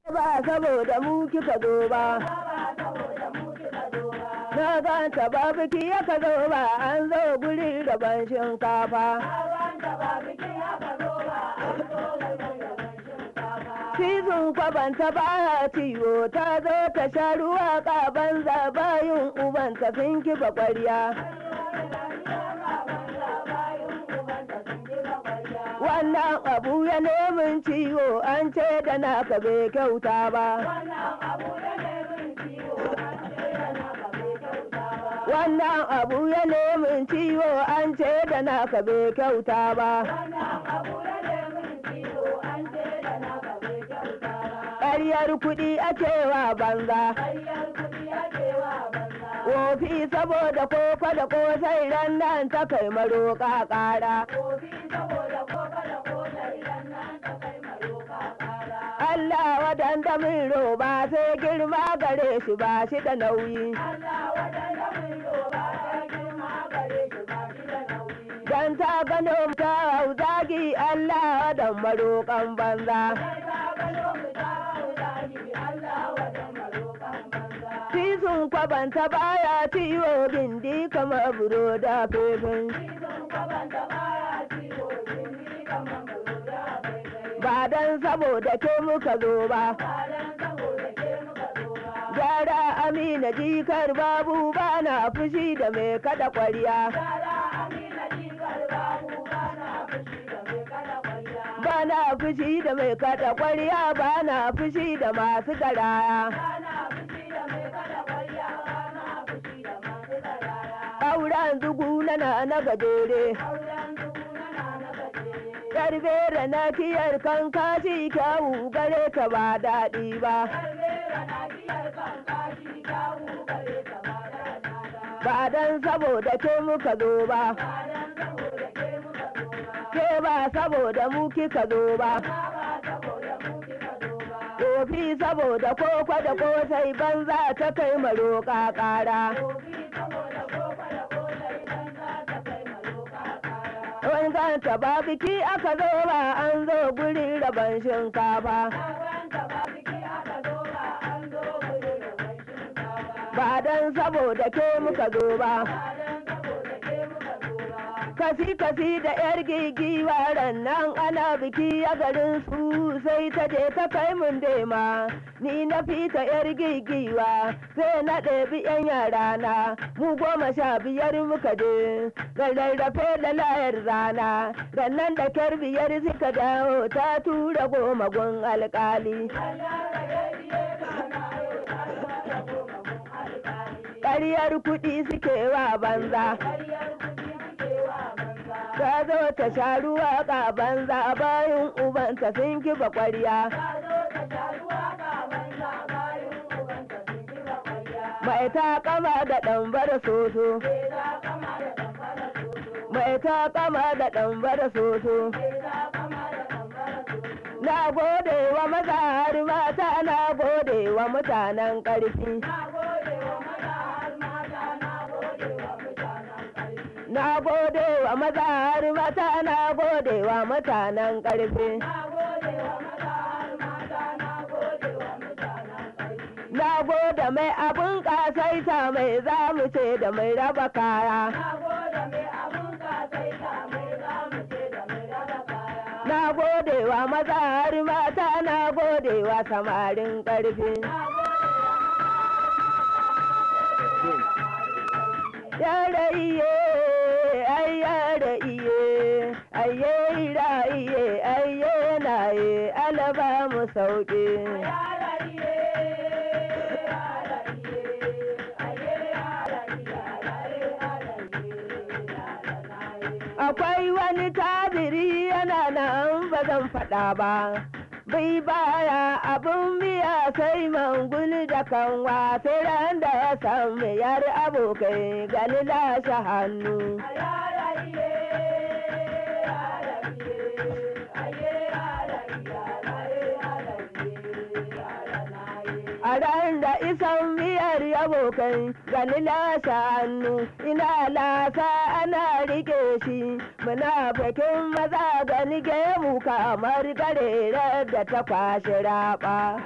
ba saboda mu kika zo ba na ganta ba biki ya ka zo ba an zo guri rabon shinkafa Cizon kwabanta baya ciwo ta zo ta sha ruwa ka banza bayin ubanta sun kiba kwarya. Wannan abu ya nemin ciwo an ce da naka bai kyauta ba. Wannan abu ya nemin ciwo an ce da naka bai kyauta ba. Ƙaryar kuɗi ake wa banza. Wofi saboda koko da kosai ran nan ta kai maroƙa ƙara. Allah wadanda min roba sai girma gare shi ba shi da nauyi. Dan ta gano ta hau zagi Allah wadan maroƙan banza. Tisun kwabanta baya ciwo bindi kamar buro da fefin. Ba dan saboda ke muka zo ba. Gyara Amina jikar babu bana fushi da mai kada kwarya. Bana fushi da mai kada kwarya bana fushi da masu garaya. Auren zugu na na gajere. Karbe na kiyar kan kashi kyawu gare ka ba daɗi ba. Ba dan saboda ke muka zo ba. Ke ba saboda mu kika zo ba. Kofi saboda koko da kosai banza ta kai maroƙa ƙara. Wani ganta ba biki aka zo ba an zo guri rabon shinkafa. Ba dan saboda ke muka zo ba. Kasi kasi da yar gigiwa ran nan ana biki a garin su sai ta je ta kai mun dema. Ni na fita yar gigiwa sai na ɗebi yan yara na mu goma sha biyar muka je. Da rarrafe da layar rana rannan da kyar biyar suka dawo ta tura goma gun alkali. Ƙaryar kuɗi suke wa banza. Ta zo ta sha ruwa ka banza bayan ubanta sun kiba ƙwarya. Mai ta kama da ɗambar soso. Mai ta kama da ɗambar soso. Na gode wa maza har mata na gode wa mutanen ƙarfi. Na gode wa maza har mata na gode wa mutanen ƙarfi. Na gode mai abin ƙasaita mai zamu ce da mai raba kaya. Na gode wa maza har mata na gode wa samarin ƙarfi. Yara iye, ai yara iye, aye ira iye, aye na ye, alaba mu sauƙi. Akwai wani tabiri yana nan ba zan faɗa ba. Bai baya abun biya sai mangul da kanwa sai ran da ya samu yar abokai gani lashe hannu. A ran da isan miyar yabo abokai gani lasa hannu ina lasa ana rike shi munafikin maza gani gemu kamar garerar da ta kwashe raba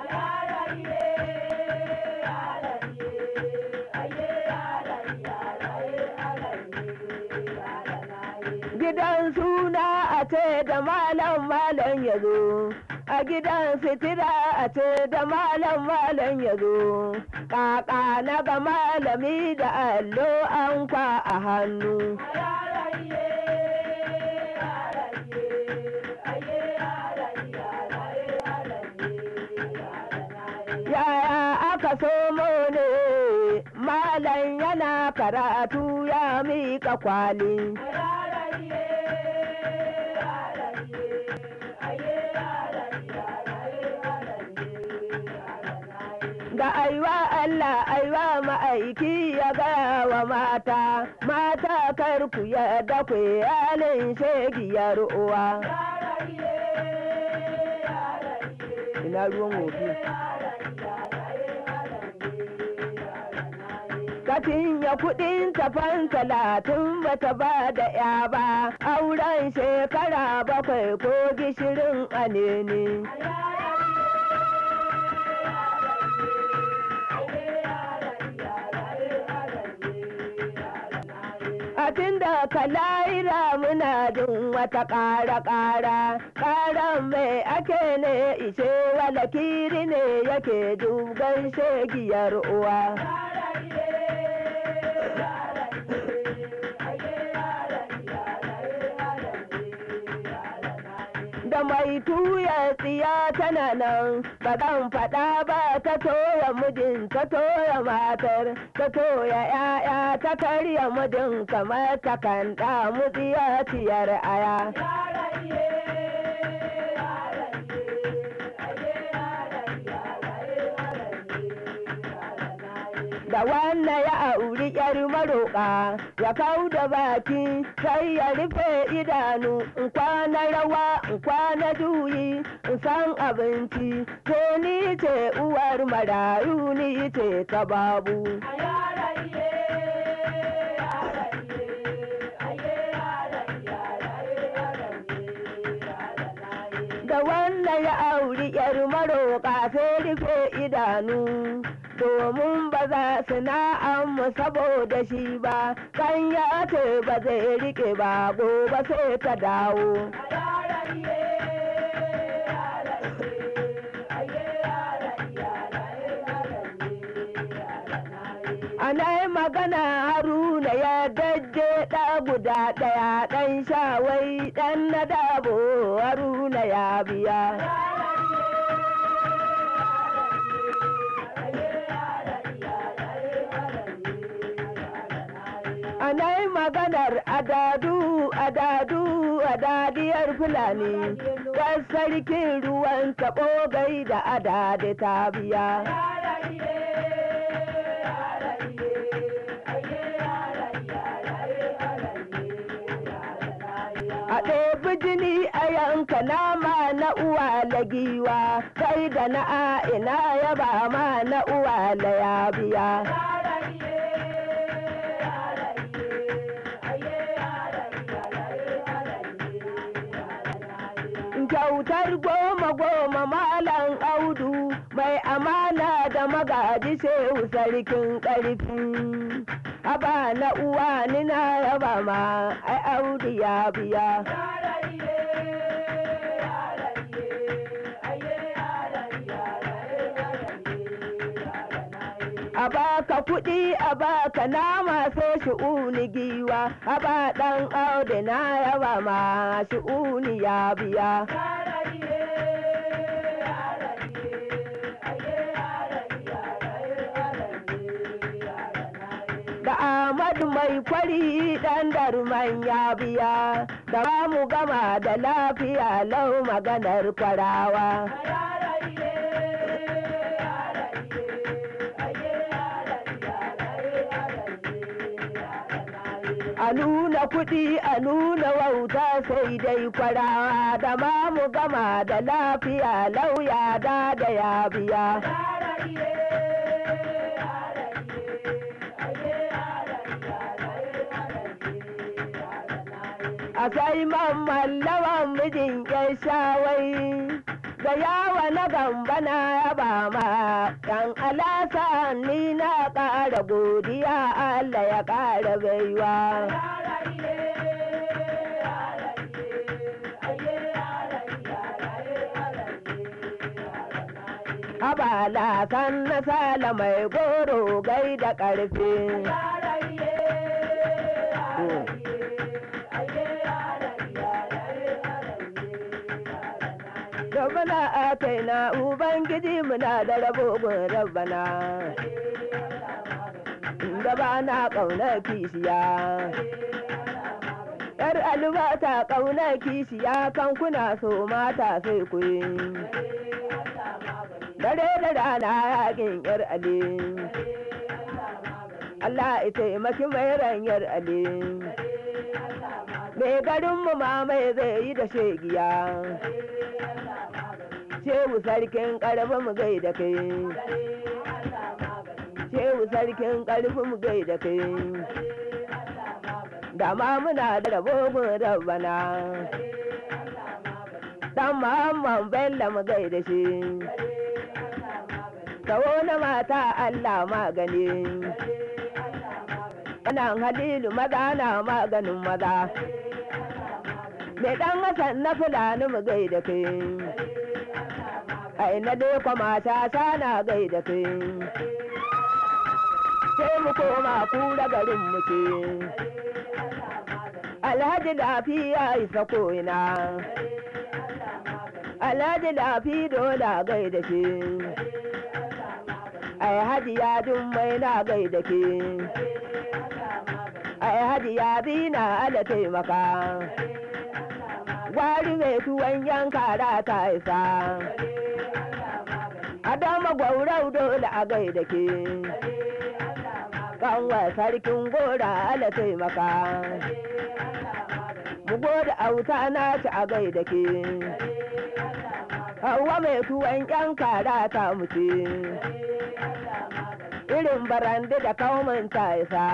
gidan suna a ce da malam malam ya zo a gidan sitira a ce da malam malam ya zo kaka na ga malami da allo an kwa a hannu yaya aka somo ne malam yana karatu ya miƙa kwali ga aiwa Allah aiwa ma'aiki ya gaya wa mata mata kar ku yadda ku halin shegiyar uwa ina ruwan wofi Katin ya kudin tafan talatin bata ba da ya ba auren shekara bakwai ko gishirin anene. a tunda kalaira muna jin wata ƙara ƙara ƙaran mai ake ne ishe wala kiri ne yake duban shegiyar uwa da mai tuya tsiya tana nan ba zan faɗa ba ta toya mijin ta toya matar ta toya ‘ya'ya ta karya mijin kamar ta kan damu tsiyaciyar aya. da wannan ya auri yar maroƙa ya kau da baki sai ya rufe idanu in kwana rawa in kwana juyi in san abinci to ni ce uwar marayu ni ce ta babu da wannan ya auri yar maroƙa sai rufe idanu domin ba za su na'amu saboda shi ba kan ya ce ba zai rike ba gobe sai ta dawo ana magana haruna ya dajje ɗa guda ɗaya ɗan shawai ɗan na dabo haruna ya biya Anai maganar adadu adadu adadiyar fulani kan sarkin ruwan taɓo gai da adadi ta biya. A ɗebi jini a yanka nama na uwa lagiwa kai da na a'ina ya ba ma na uwa la ya biya. kyautar goma goma malam audu mai amana da magaji shehu sarkin ƙarfi haba na uwa ni na yaba ma ai audu ya biya a baka kuɗi a baka nama sai shi'uni giwa a ba ɗan audu na yaba ma shi'uni ya biya da Ahmadu mai kwari ɗan darman ya biya da ba mu gama da lafiya lau maganar kwarawa. A nuna kuɗi a nuna wauta sai dai kwarawa da ma mu gama da lafiya lauya da da ya biya. a sai mamallawan mijin yan shawai da yawa na gamba na yaba ma yan alasa ni na ƙara godiya Allah ya ƙara baiwa Abala kan na sala mai goro gai da ƙarfi. Rabbana a kaina Ubangiji muna da rabo gun rabbana. Da ba na ƙaunar kishiya. Yar albata ƙaunar kishiya kan kuna so mata sai ku yi. Dare da rana yakin yar ali. Allah ya taimaki mai ranyar ali. Mai garinmu ma mai zai yi da shegiya. Shehu sarkin ƙarfi mu gai da kai. Shehu sarkin ƙarfi mu gai da kai. Da ma muna da rabogun rabbana. Dan Muhammad Bello mu gai da shi. Kawo na mata Allah magani. Ana halilu maza na maganin maza. Mai ɗan Hassan na fulani mu gai da kai. ai na dai kwama ta sana gai da kai sai mu koma kura garin mu ce alhaji lafiya isa ko'ina alhaji lafi dola gai da ke ai haji ya mai na gai da ke ai haji ya zina ala taimaka gwari mai tuwon yanka ta isa Adama gwaurau dole a gaida ke. Kanwa sarkin gora ala taimaka. Mu goda auta na ci a gaida ke. Hauwa mai tuwon ƴan kara ta muce. Irin barande da kaumin ta isa.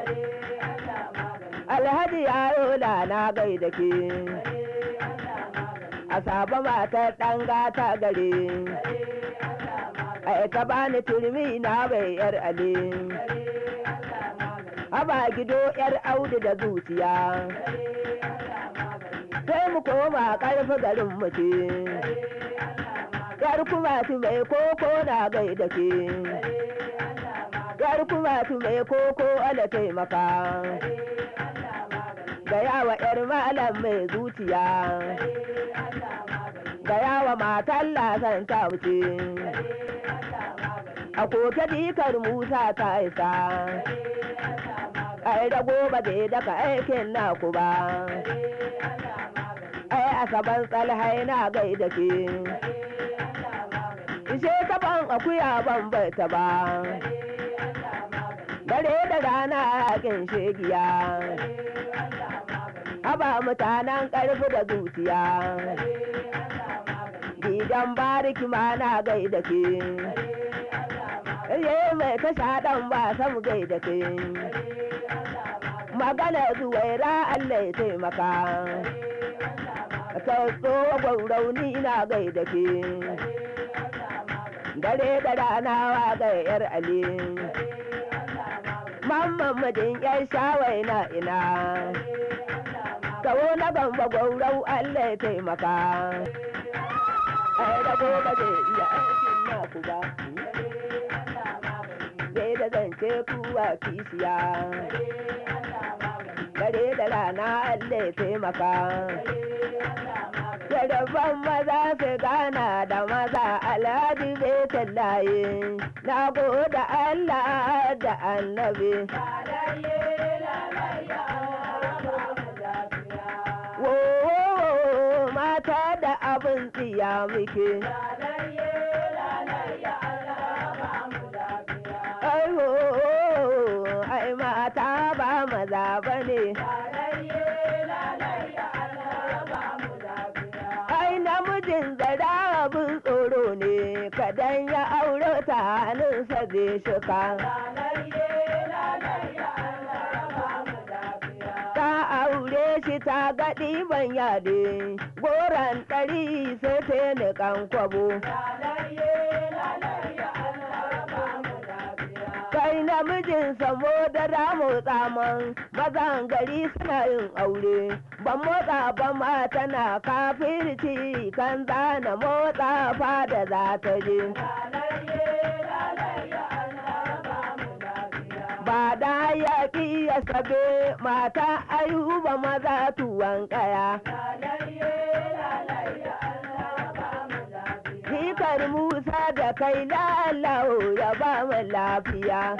Alhaji yaro na gaida ke. A saba matar ɗan gata gare. ai ta bani turmi na bai yar ale haba gido yar audu da zuciya sai mu koma karfi garin mutu yar kuma tu mai koko na gai da ke yar kuma tu mai koko ala taimaka ga yawa yar malam mai zuciya ga yawa matan lasan ta wuce a koke dikar musa ta isa ai da gobe bai daga aikin naku ba ai asaban tsalhai na gai da ke ishe taban akuya ban ta ba dare da rana yakin shegiya haba mutanen ƙarfi da zuciya gidan bariki ma na gai da ke ye mai tasha dan ba sam gai da ke magana zuwaira Allah ya taimaka ka tsowa gwaurauni na gai da ke dare da rana wa ga yar ali mamman mijin yan shawai na ina kawo na gamba gwaurau Allah ya taimaka ai da gobe zai iya aikin naku ba zai da zance kuwa kishiya dare da rana Allah ya taimaka Yaraban maza su gana da maza alhaji bai tallaye na goda Allah da annabi. Wo mata da abin tsiya muke. Ai wo ai mata ba maza bane. Ai namijin zara abin tsoro ne kadan ya aure ta hannunsa zai shuka. Ta aure shi ta gaɗi ban yade goran ɗari sai ta niƙan kwabo kai namijin samo da ramu tsaman mazan gari suna yin aure ban motsa ba ma tana kafirci kan zana motsa fada za ta je ba da yaƙi ya sabe mata ayuba maza tuwon ƙaya Hikar Musa da kai lalau ya ba mu lafiya.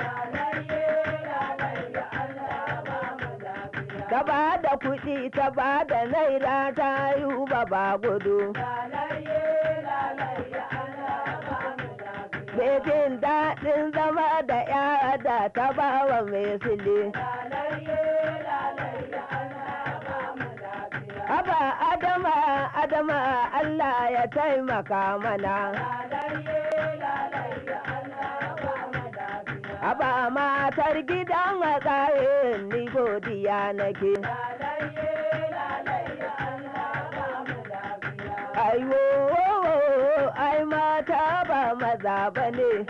Ta ba da kuɗi ta ba da naira ta yi ba gudu. Bekin daɗin zama da ya da ta ba wa mai sile. Haba Adama, Adama Allah ya taimaka mana. Haba matar gidan a tsaye ni godiya nake. Aiwo, ai mata ba maza ba ne.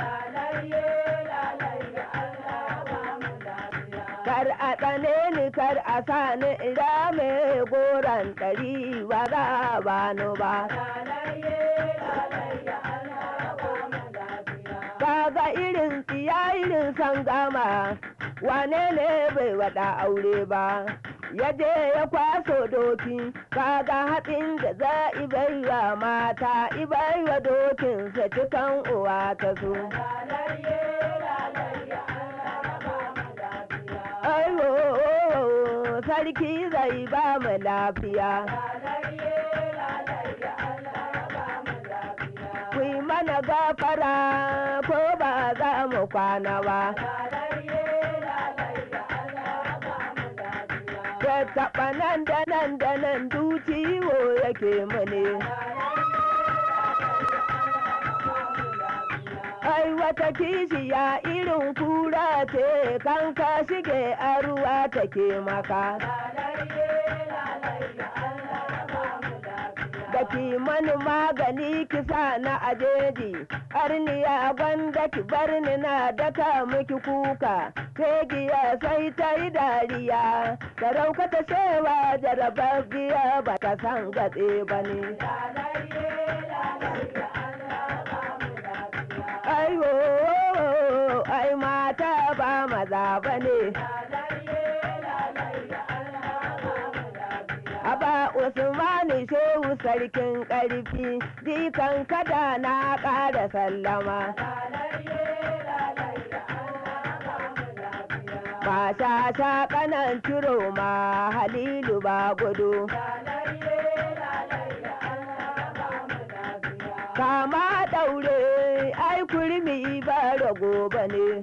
Kar a tsane ni kar a sa ni ira mai goron ɗari ba za a bani ba. Kaga irin tsiya irin san gama wane ne bai waɗa aure ba. Ya je ya kwaso doki, kaga hatsin da za ibaiwa mata ibaiwa dokinsa cikan uwa ta so. Aiwo, sarki zai ba mu lafiya. Ku yi mana gafara ko ba za mu kwana ba. Da taɓa nan da nan da nan duciwo yake mane. Ai wata kishiya irin kura ce kan ka shige a ruwa take maka. Da mani magani kisa na ajeji, arniya gwanda ki bar ni na daka miki kuka, tegiya sai ta yi dariya, sarauka ta shewa jarababbiya ba ta san gatse ba ne. Aiwo, ai mata ba maza ba ne. Aba Usmani Shehu sarkin ƙarfi, jikan kada na ƙara sallama. Ba sha sha kanan ciro ma Halilu ba gudu. Kama ɗaure, ai kurmi ba rago ba ne.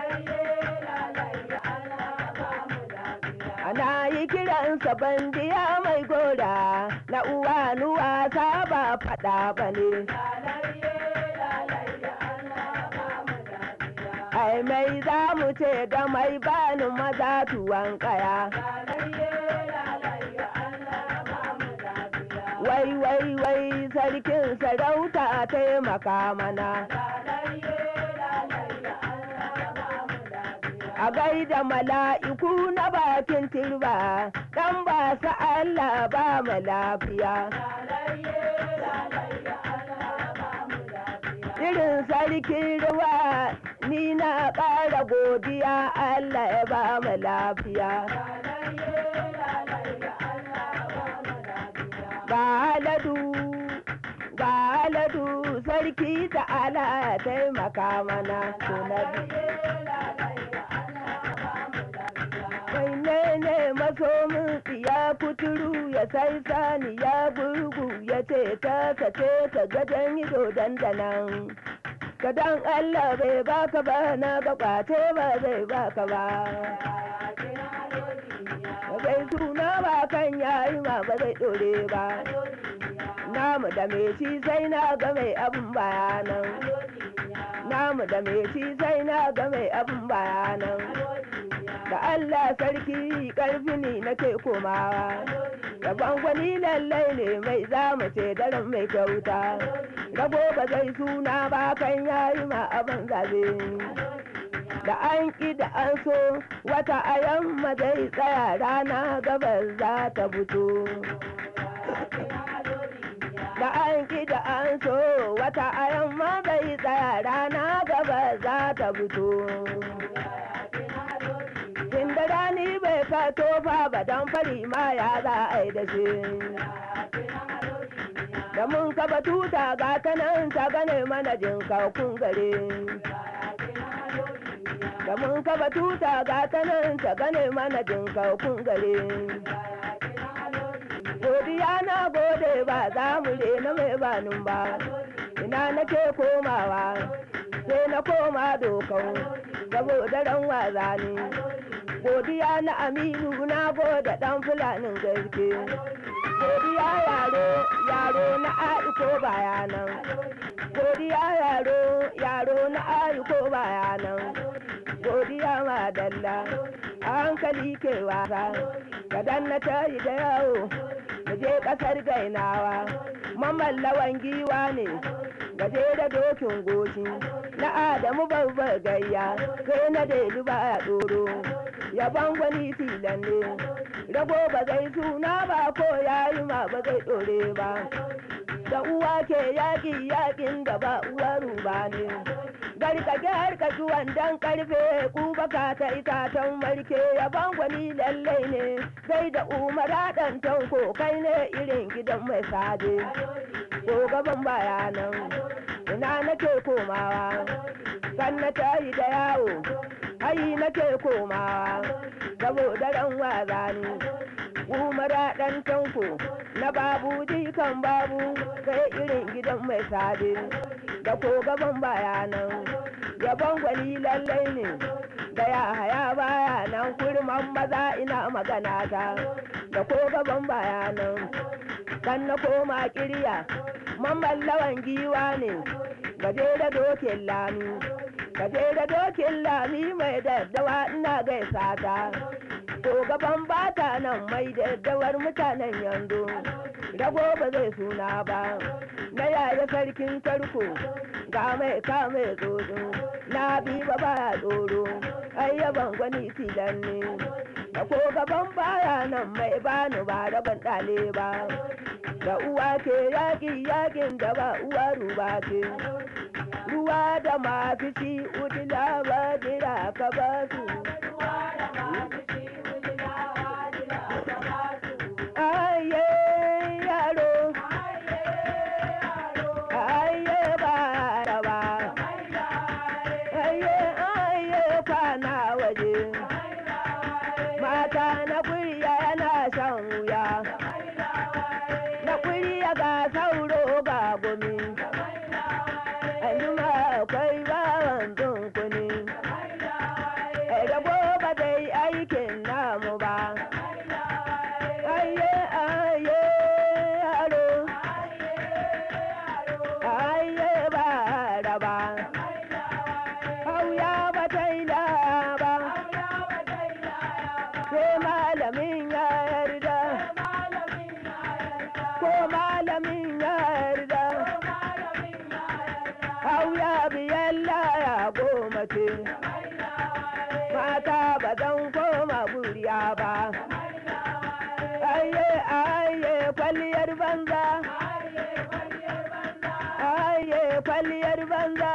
Ana yi kiransa bandiya mai gora na uwa nuwa ta ba faɗa ba ne. Ai mai za mu ce ga mai bani maza tuwon kaya. Wai wai wai sarkin sarauta taimaka mana. a gaida mala'iku na bakin turba dan ba su Allah ba mu lafiya. Irin sarkin ruwa ni na ƙara godiya Allah ya ba mu lafiya. Ga aladu, ga aladu sarki da ala ya taimaka mana sunabi. Mai ne masomin ya kuturu ya sai sani ya gurgu ya ce ta kace ta gajen ido dandanan. Kadan Allah bai baka ba na ga kwace ba zai baka ba. Bai suna ba kan yayi ma ba zai dore ba. Namu da me shi sai na ga mai abin bayanan. Namu da me shi sai na ga mai abin bayanan. da Allah sarki ƙarfi ne nake komawa da gwangwani lallai ne mai zamu ce daren mai kyauta rago ba zai suna ba kan yayi ma abin zabe da an ƙi da an so wata a yamma zai tsaya rana gabas za ta fito da an ƙi da an so wata a yamma zai tsaya rana gabas za ta fito Inda rani bai ka tofa ba don fari ma ya za a yi da shi. Da mun kaba tuta ga ta nan ta gane mana jin kun gare. Da mun kaba tuta ga ta nan ta gane mana jin kun gare. Godiya na gode ba za mu rena mai banin ba. Ina nake komawa sai na koma dokau saboda ran waza ne. godiya na aminu na goda dan fulanin gaske godiya yaro yaro na aiko bayanan godiya yaro yaro na aiko bayanan godiya madalla a hankali ke wasa kadan na tayi da yawo mu je kasar gainawa mamallawan giwa ne gaje da dokin goshi na adamu babbar gayya kai na delu ba ya tsoro yaban gwani filan ne rago ba zai suna ba ko yayi ma ba zai dore ba da uwa ke yaƙi yaƙin da ba uwa ruba ne garkake harkaki wandan karfe kubaka ta itatan marke yaban gwani lallai ne sai da umara ɗan tanko kai ne irin gidan mai sade ko gaban bayanan ina nake komawa kan na tayi da yawo hayi nake komawa saboda ran waza ne umara ɗan tanko na babu jikan babu kai irin gidan mai sade da ko gaban bayanan yabon gwani lallai ne da ya haya baya nan kurman maza ina magana ta da ko gaban bayanan kan na koma kirya mamallawan giwa ne gaje da dokin lami gaje da dokin lami mai daddawa ina gaisa ta ko gaban bata nan mai daddawar mutanen yanzu rago ba zai suna ba na yaya sarkin tarko ga mai kame tsoro na bi ba baya tsoro ayyaban gwani filan ne da ko gaban baya nan mai bani ba rabon ɗale ba da uwa ke yaƙi yaƙin da ba uwa ruba ce ruwa da masu ci udila ba jira ka ba su aye yaro aye ba raba aye aye kwana waje mata na kuriya yana shan wuya na kuriya ga sauro ga gumi anjima akwai bawan dunkuni rabo ba zai aikin namu ba aye aye yaro aye ba raba hauya ba ta yi ba sai malamin ya yarda ko malamin ya yarda hauya biyan laya goma ce mata ba zan koma buriya ba aye aye kwalliyar banza aye kwalliyar banza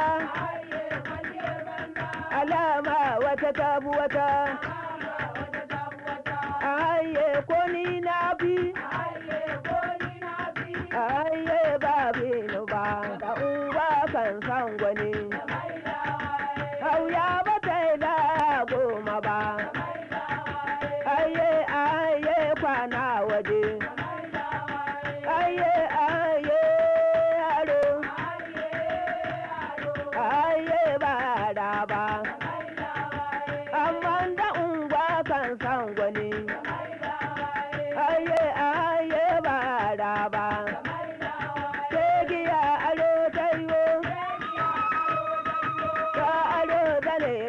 alama wata tabu wata aye ko ni na bi aye ba binu ba da uba kan san gwani hauya ba ta yi da goma ba aye aye kwana waje aye aye yaro aye ba da ba amma da ungwa kan san gwani aye aye ba da ba giya aro ta yiwo ta aro ta ne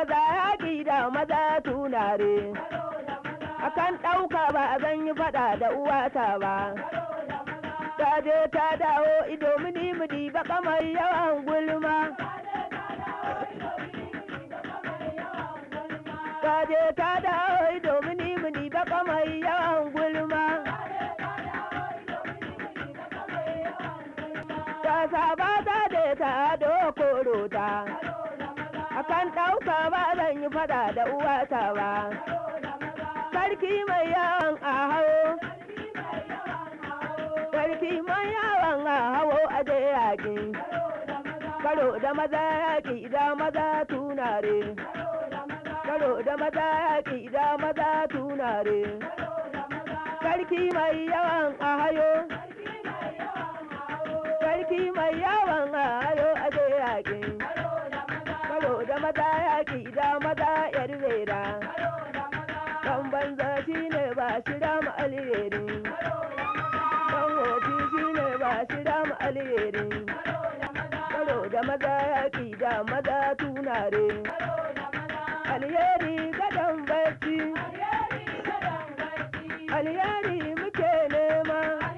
maza yaƙi da maza tunare akan ɗauka ba zan yi faɗa da uwata ba ta je ta dawo ido mini mudi ba kamar yawan gulma ta je ta dawo ido mini mudi ba kamar yawan gulma ta saba ta je ta dokoro ta akan ɗauka ba zan yi faɗa da uwata ba sarki mai yawan a hawo sarki mai yawan a hawo a je yaƙi karo da maza yaƙi da maza tunare karo da maza yaƙi da maza tunare sarki mai yawan a hayo sarki mai yawan a hayo a je yaƙi karo da maza yaƙi da maza yar rera dan banza shi ne ba shi dama alheri dan wofi shi ne ba shi dama alheri karo da maza yaƙi da maza tunare alheri gadon bacci alheri muke nema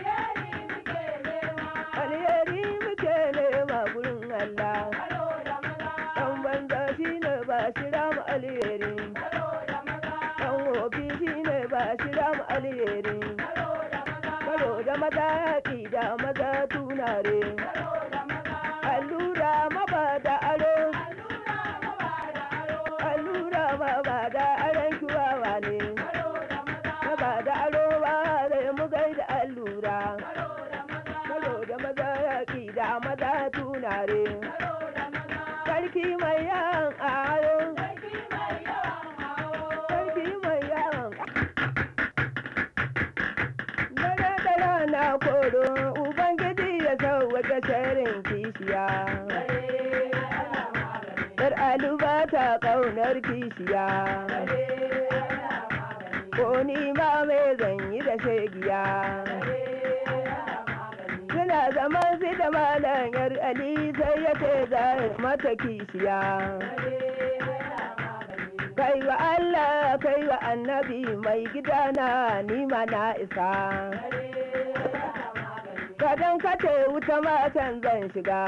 alheri muke nema gurin Allah dan banza shi ne ba shi dama alheri dan wofi shi ne ba shi dama alheri karo da maza yaƙi da maza tunare allura maba da aro allura maba da aron kiwawa ne maba da aro ba da mu gaida allura karo da maza yaƙi da maza tunare sarki mai yawan aro sarki mai yawan dare da rana koro ubangiji ya sauwaƙe sharin kishiya Yar aluba ta ƙaunar kishiya ko ni ma mai zanyi da shegiya suna zaman su da malam yar ali sai ya ce za mata kishiya kai wa Allah kai wa annabi mai gidana ni ma na isa kadan kace wuta matan zan shiga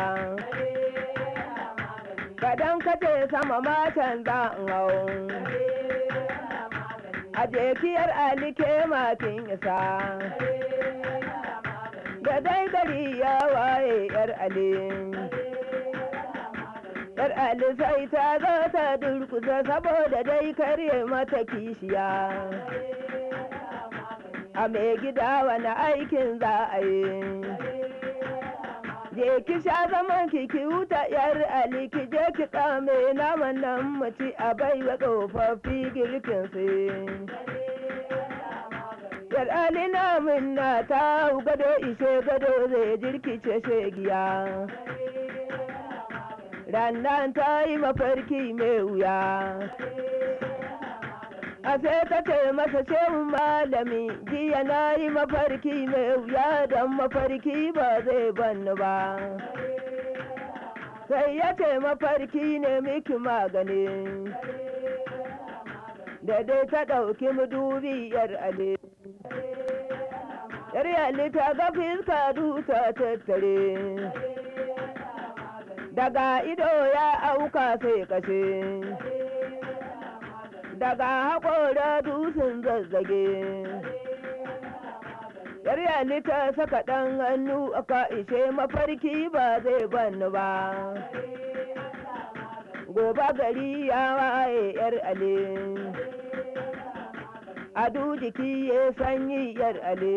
kadan kace sama matan zan hau a jekiyar alike matin isa da dai gari ya waye yar ali yar ali sai ta zo ta durkusa saboda dai karye mata kishiya a mai gida wani aikin za a yi je ki sha zaman ki ki wuta yar ali ki je ki kame naman nan muci a baiwa tsofaffi girkin su yar ali namun na ta gado ishe gado zai jirkice shegiya rannan ta yi mafarki mai wuya a sai ta ce masa shehun malami jiya na yi mafarki mai wuya don mafarki ba zai banni ba sai ya ce mafarki ne miki magani da dai ta ɗauki mudubi yar ale yar ali ta ga fiska duta tattare daga ido ya auka sai kashe daga haƙora dusun zazzage yar ta saka ɗan hannu aka ishe mafarki ba zai banni ba gobe gari ya waye yar ale adu jiki ya sanyi yar ale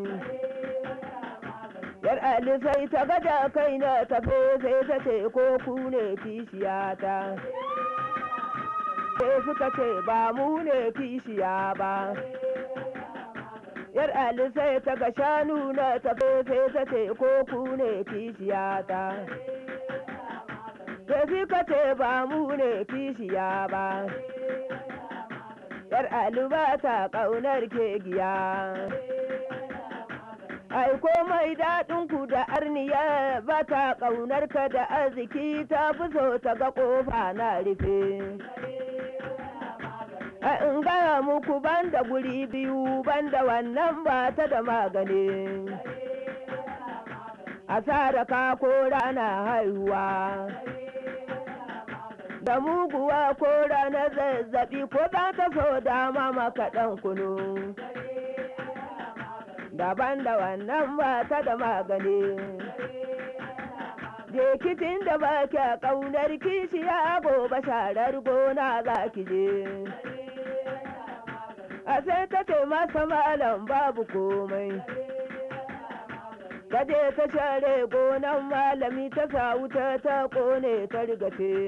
yar ali sai ta gada kai na tafe sai ta ce ko ku ne kishiyata sai suka ce ba mu ne kishiya ba yar ali sai ta ga shanu na tafe sai ta ce ko ku ne kishiyata sai suka ce ba mu ne kishiya ba yar ali ba ta ƙaunar kegiya ai komai daɗin ku da arniya ba ta ƙaunar ka da arziki ta fi so ta ga ƙofa na rufe in gaya muku banda guri biyu banda wannan ba ta da magani a ka ko rana haihuwa da muguwa ko rana zazzabi ko za ta so dama maka ɗan kunu daban da wannan ba ta da magani Jekitin da ba kya ƙaunar kishiya gobe sharar gona za ki je. A sai ta ce masa malam babu komai. Kaje ta share gonan malami ta sa wuta ta kone ta rigace.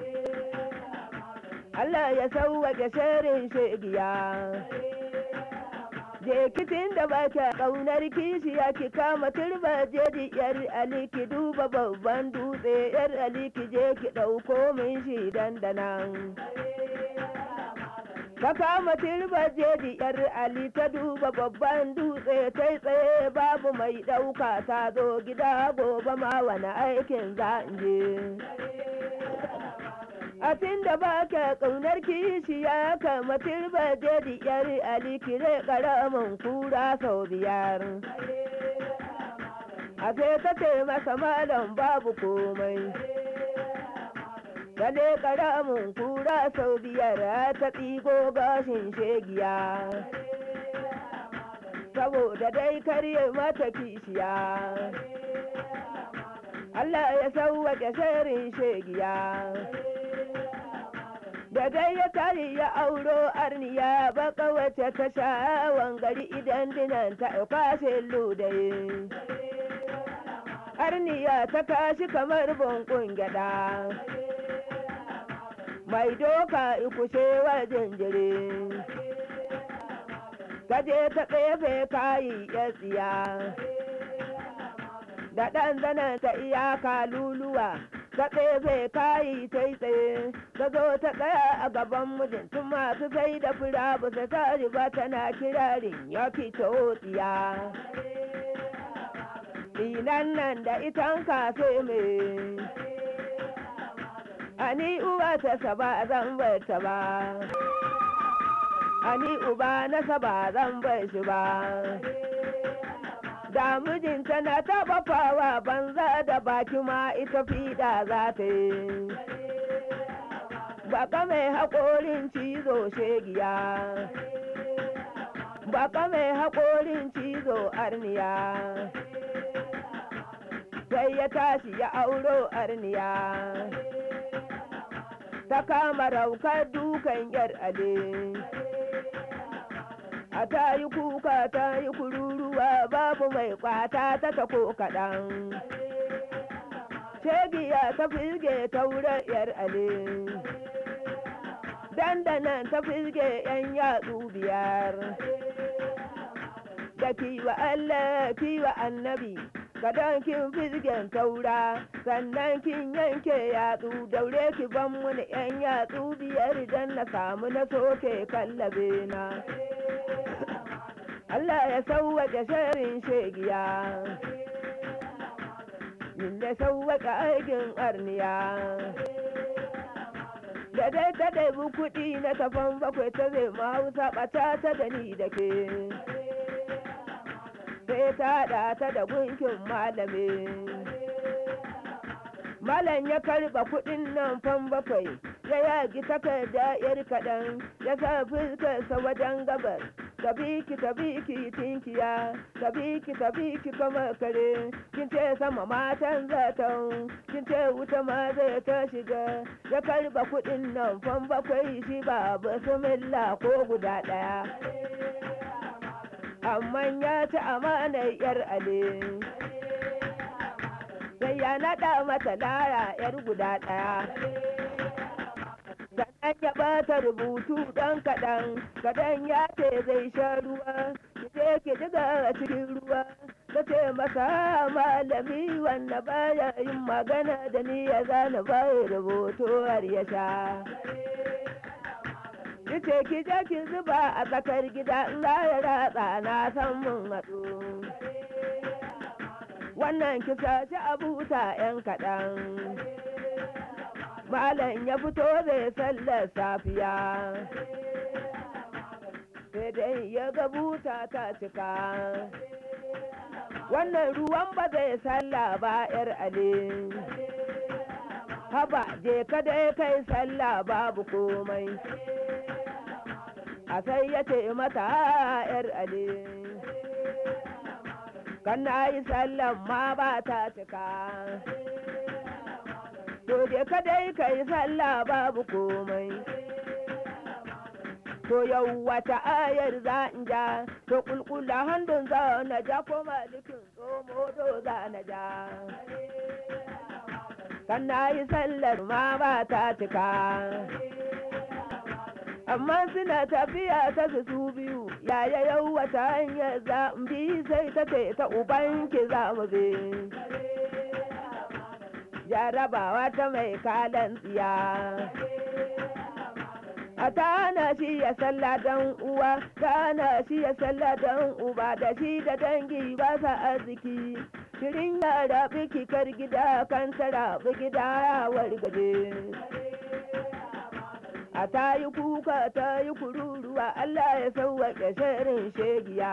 Allah ya sauwaƙe sharin shegiya. Jekitin da ba kya ƙaunar kishiya ki kama turba jeji yar Ali ki duba babban dutse yar Ali ki je ki ɗauko min shi dandanan. Ka kama turba jeji yar Ali ta duba babban dutse ta tsaye babu mai ɗauka ta zo gida gobe ma wani aikin za in je. a tun da ba ka ƙaunar kishi ya kama turba jadi yar alikire ƙaramin kura sau biyar a sai ta ce masa malam babu komai Kale ƙaramin kura sau biyar ta tsigo gashin shegiya saboda dai karye mata kishiya Allah ya sauwaƙe sharin shegiya da dai ya tari ya auro arniya baka wace ta sha'awan gari idan dinan ta kwashe ludaye arniya ta kashi kamar bunkun gyada mai doka ikushe wa jinjiri kaje ta tsefe kayi ya tsiya da ɗan zanen ta iyaka luluwa ta tsefe kayi sai tsaye ta zo ta tsaya a gaban mijin tun masu sai da fura ba ta tari ba tana kirarin ya fito tsiya Dinan nan da itan kafe mai ani uwa ta saba zan bar ta ba ani uba na saba zan bar shi ba da mijinta na taɓa fawa banza da baki ma ita fiɗa za ta yi baka mai haƙorin cizo shegiya baka mai haƙorin cizo arniya sai ya tashi ya auro arniya ta kama raukar dukan yar ale a ta yi kuka ta yi kururuwa babu mai kwata ta tako kaɗan shegiya ta firge ta wurin yar ale dandanan ta firge yan yatsu biyar da kiwa Allah kiwa annabi gadon kin firgen taura sannan kin yanke yatsu daure ki ban muni yan yatsu biyar dan na samu na soke kallabe na Allah ya sauwaƙe sharin shegiya Inda sauwaƙe aikin arniya da dai ta ɗaibi kuɗi na tafan bakwai ta zai mahausa ɓata ta da ni da ke sai ta haɗa ta da gunkin malami malam ya karɓa kuɗin nan fan bakwai ya yagi takarda yar kaɗan ya sa fuskarsa wajen gabas tabiki tabiki tinkiya tabiki tabiki kamar kare kin ce sama matan zaton kin ce wuta ma zai ta shiga ya karba kudin nan fan bakwai shi ba bismillah ko guda daya amma ya ci amanar yar ale sai ya naɗa mata lara yar guda daya sannan ya bata rubutu ɗan kaɗan kaɗan ya ce zai sha ruwa ki je ki diga a cikin ruwa ta ce masa malami wanda baya yin magana da ni ya zana bai rubutu har ya sha ce ki je ki zuba a tsakar gida in za ya ratsa na san mun hatsu wannan ki saci abuta 'yan kaɗan Malam ya fito zai sallar safiya. sai dai ya ga buta ta cika wannan ruwan ba zai sallah ba yar ale haba je ka dai kai sallah babu komai a sai ya ce mata yar ale kan na yi sallan ma ba ta cika to je ka dai kai sallah babu komai to yau wata ayar za in ja to kulkula handun za na ja ko malikin tsomo do za na ja kan na yi sallar ma ba ta cika amma suna tafiya ta su su biyu yaya yau wata hanyar za in bi sai ta ce ta ubanki za mu bi jarabawa ta mai kalan tsiya a tana shi ya sallah dan uwa tana shi ya sallah dan uba da shi da dangi ba sa arziki shirin yara biki kar gida kan tara gida ya wargaje a ta yi kuka ta yi kururuwa Allah ya sauwaƙe shirin shegiya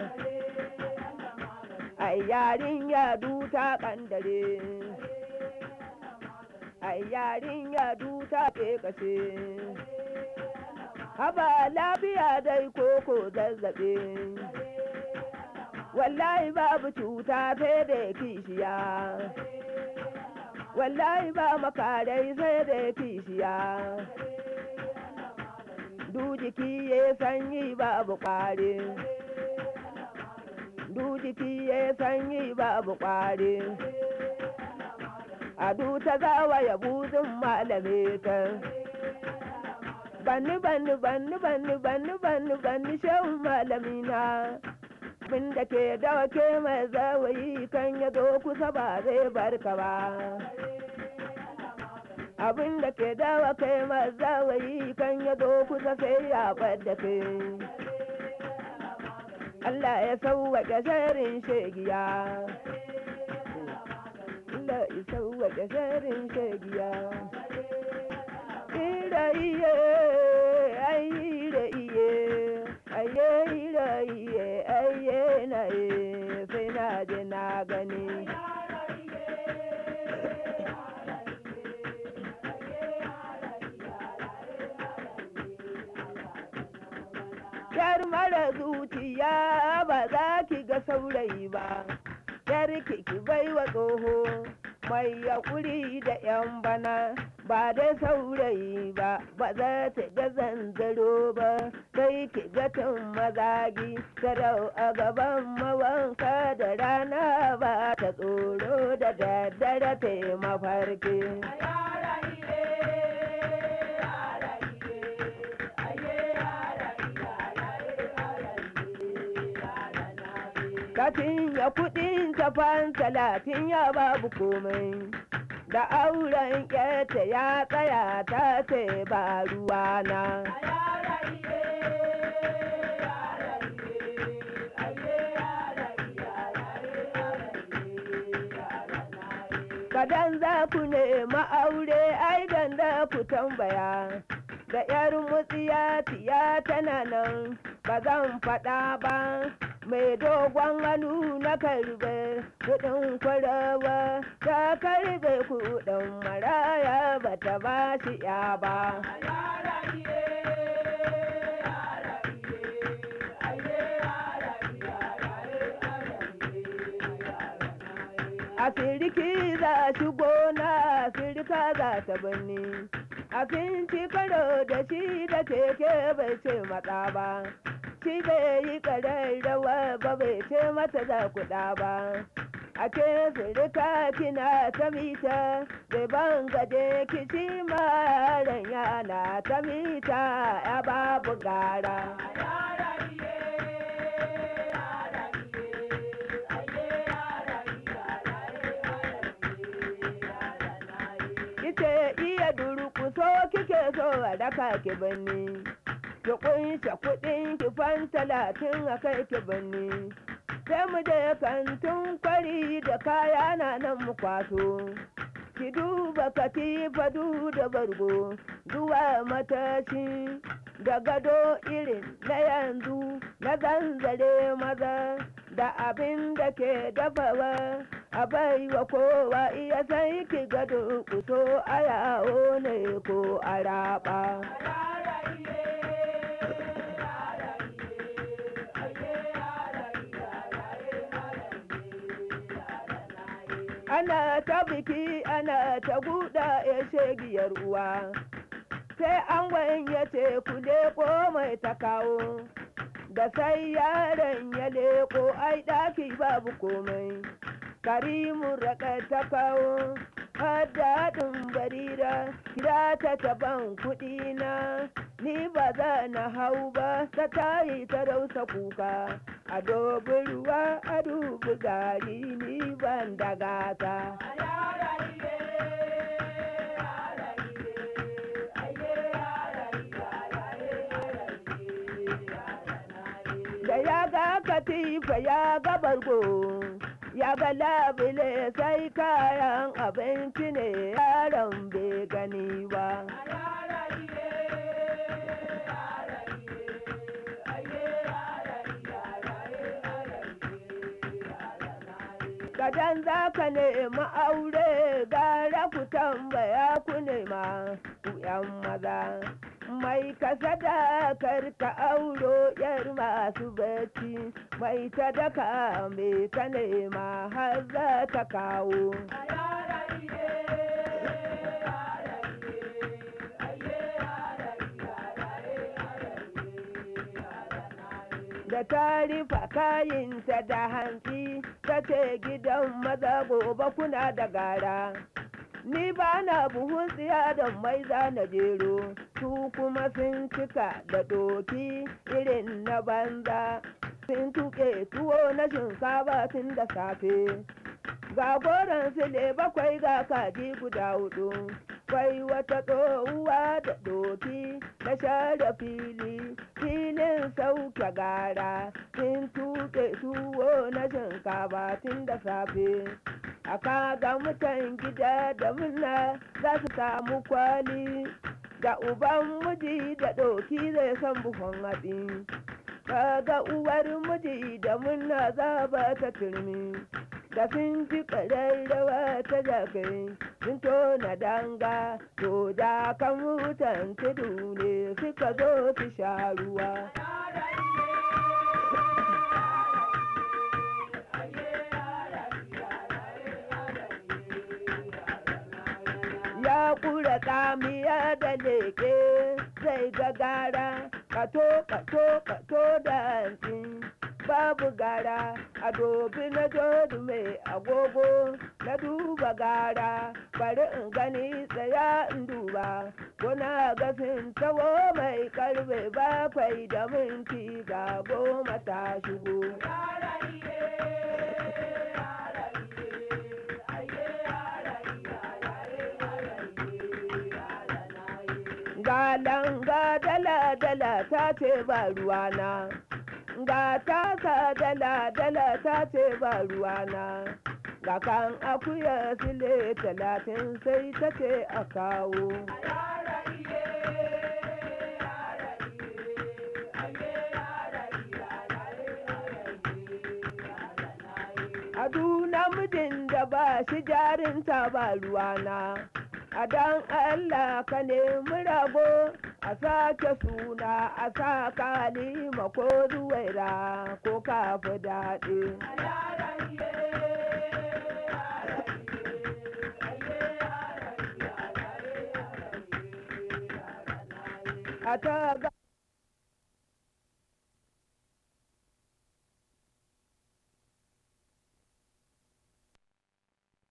ai yarin ya duta kandare ai yarin ya duta ke kashe haba lafiya dai koko zazzabe wallahi babu cuta sai da kishiya wallahi ba makarai sai da kishiya du jiki ya sanyi babu kwari du jiki ya sanyi babu kwari a du ta zawa ya buzin malame ta banni banni banni banni banni banni banni shehun malamina abin da ke dawa ke mai zawayi kan ya zo kusa ba zai barka ba abin da ke dawa kai mai zawayi kan ya zo kusa sai ya da ke Allah ya sauwaƙe sharin shegiya Allah ya sauwaƙe sharin shegiya ira iye ai ira iye aye ira iye aye na e sai na je na gani Yar mara zuciya ba za ki ga saurayi ba, yar ki ki bai wa tsoho mai yaƙuri da ‘yan bana ba da saurayi ba, ba za ta ga zanzaro ba, sai ki ga tun mazagi, sarau a gaban mawanka da rana ba ta tsoro da daddare ta mafarki. Katin ya kuɗin tafan talatin ya babu komai. Da auren ƙyata ya tsaya ta ce ba ruwana. Kadan za ku nema aure ai da ku tambaya. Da ‘yar mutsiya tiya tana nan ba zan faɗa ba. mai dogon hannu na karbe kudin kwarawa ta karbe kudin maraya ba ta ba shi ya ba a siriki za shi gona sirika za ta birni abinci karo da shi da keke bai ce matsa ba shi bai yi ƙararrawa ba bai ce mata za kuɗa ba a ce sirika kina ta mita bai ban gade kici maran yana ta mita ya babu gara Kice iya durkuso kike so a daka ki birni. ki kunshe kuɗin ki fan talatin a kai ki birni sai mu je kantin kwari da kaya na nan mu kwaso ki duba katifa du da bargo zuwa matashi da gado irin na yanzu na zanzare maza da abin da ke dafawa a baiwa kowa iya sai ki gado kuso a yawo ne ko a raba. ana ta biki ana ta guda ya shegiyar uwa sai an ya ce ku leko mai ta kawo da sai yaron ya leko ai ɗaki babu komai karimu raka ta kawo daɗin barira kira ta taban kuɗi na ni ba za na hau ba ta tayi ta rausa kuka a dobi ruwa a dubi gari ni ban da gata da ya ga katifa ya ga bargo ya ga labule sai kayan abinci ne yaron bai gani ba Kadan za ka nemi aure gara ku tambaya ku nema ku ‘yan maza. Mai kasada karka auro ‘yar masu bacci, mai ta daka mai ta nema har za ta kawo. da ta rufa kayinta da hantsi ta ce gidan maza gobe kuna da gara ni ba na buhun tsiya da mai na jero su kuma sun cika da doki irin na banza sun tuƙe tuwo na shinkafa tun da safe ga goron sile bakwai ga kaji guda hudu kwai wata tsohuwa da doki na share fili filin sauke gara sun tuke tuwo na shinkafa tun da safe a kaga mutan gida da murna za su samu kwali da uban miji da doki zai san buhon hatsi kaga uwar miji da murna za ba ta turmi da sun ji ƙararrawa ta jakai sun tona danga to da kan mutan tudu ne suka zo su sha ruwa ya kura tsamiya da leke zai gagara kato kato kato da hantsi babu gara a dobi na jodu mai agogo na duba gara bari in gani tsaya in duba kuna gasin tawo mai karfe bakwai da minti ga goma ta shigo ga langa dala dala ta ce ba ruwana ga tasa dala dala ta ce ba ruwana ga kan akuya sile talatin sai ta ce a kawo adu namijin da ba shi jarinta ba ruwana a dan Allah ka nemi rago a sake suna a sa kalima ko zuwaira ko kafi daɗi. A ta